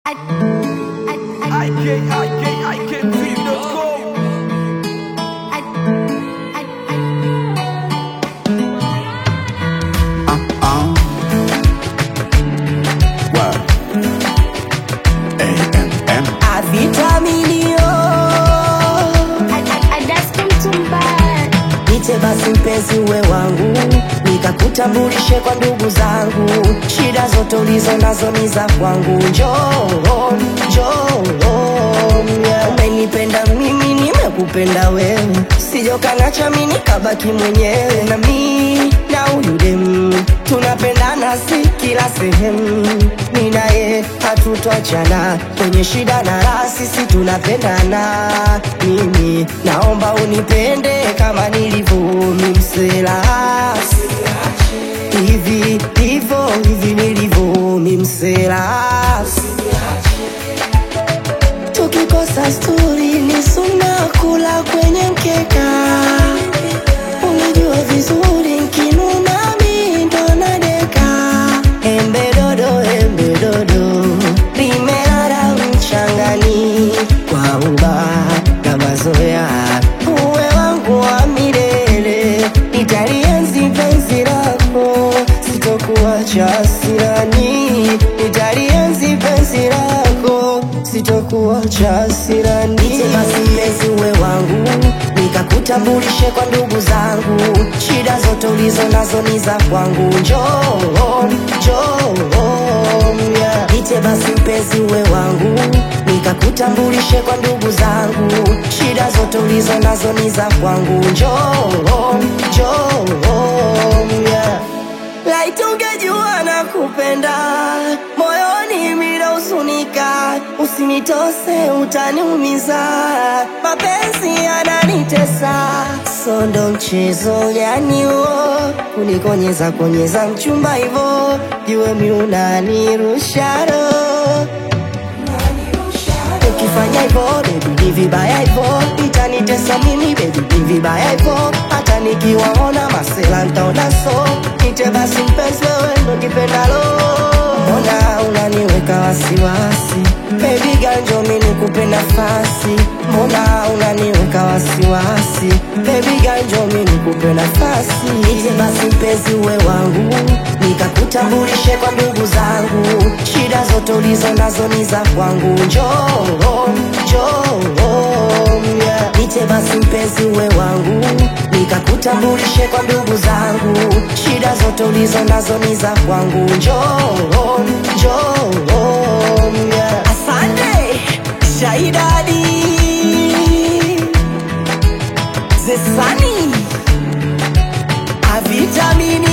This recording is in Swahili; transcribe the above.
IK, IK, IK, Avitaminio Nite basi mpenzi uwe wangu, nikakutambulishe kwa ndugu zangu. Shida zote ulizo nazo ni za kwangu. Njoo, njoo, yeah. Umenipenda mimi, nimekupenda wewe, sijokanacha mimi nikabaki mwenyewe. Na mi na huyu demu tunapendana, si kila sehemu. Mimi naye hatutoachana kwenye shida na raha, sisi tunapendana. Mimi naomba unipende kama nilivyo mimsela hivi hivyo hivi nilivyo mimsela tukikosa sturi ni suna kula kwenye mkeka unajua vizuri nkinuna mi ndo nadeka embe dodo embe dodo limelala mchangani kwa uba na mazoea uwe wangu wa milele nitalienzi penzi lako sitokuacha sirani nitalienzi penzi lako sitokuacha sirani basi mpenzi uwe wangu nikakutambulishe kwa ndugu zangu shida zote ulizo nazo ni za kwangu njoo njoo yeah. Nite basi mpenzi uwe wangu nikakutambulishe kwa ndugu zangu shida zote ulizo nazo ni za kwangu njoo njoo yeah. Laiti ungejua na kupenda moyoni mila usunika, usinitose utaniumiza, mapenzi yananitesa, sondo mchezo gani huo, kunikonyeza konyeza mchumba hivo, jue mi unanirusha roho ukifanya hivyo baby ni vibaya hivyo itanitesa mimi baby ni vibaya hivyo hata nikiwaona masela ntaona so nite basi mpenzi wewe ndo kipendalo mbona unaniweka wasiwasi baby ganjo mi nikupe nafasi mbona unaniweka wasiwasi baby ganjo mi nikupe nafasi nite basi mpenzi uwe wangu nikakutambulishe kwa ndugu zangu shida zote ulizo nazo ni za kwangu njoo njoo yeah. nite basi mpenzi uwe wangu nikakutambulishe kwa ndugu zangu shida zote ulizo nazo ni za kwangu njoo njoo yeah. asante shaidadi zesani avitamini